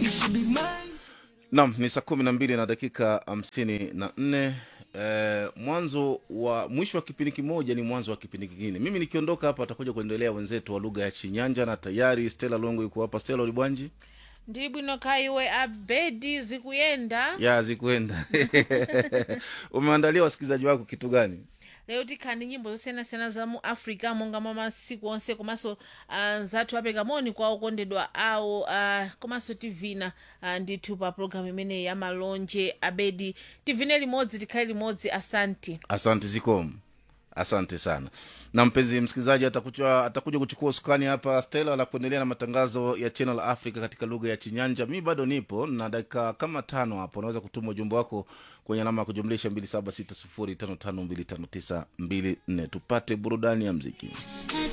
You should be mine. Nam ni saa kumi na mbili na dakika hamsini na nne. Eh, mwanzo wa mwisho wa kipindi kimoja ni mwanzo wa kipindi kingine. Mimi nikiondoka hapa, atakuja kuendelea wenzetu wa lugha ya Chinyanja, na tayari Stella Longo yuko hapa. Stella Ulibwanji ndili bwino kaiwe abedi zikuyenda ya zikuenda umeandalia wasikilizaji wako kitu gani? lero tikhani nyimbo zosiyanasiyana za mu africa monga mwa masiku onse komanso uh, zathu apereka moni kwa okondedwa awo uh, komanso tivina uh, ndithu pa programu imeneyi ya malonje abedi tivine limodzi tikhale limodzi asanti Asante zikomo, asante sana. Na mpenzi msikilizaji, atakuja atakuja kuchukua usukani hapa Stella la kuendelea na matangazo ya Channel Africa katika lugha ya Chinyanja. Mi bado nipo na dakika kama tano hapo, unaweza kutuma ujumbe wako kwenye alama ya kujumlisha mbili saba sita sufuri tano tano mbili tano tisa mbili nne. Tupate burudani ya mziki.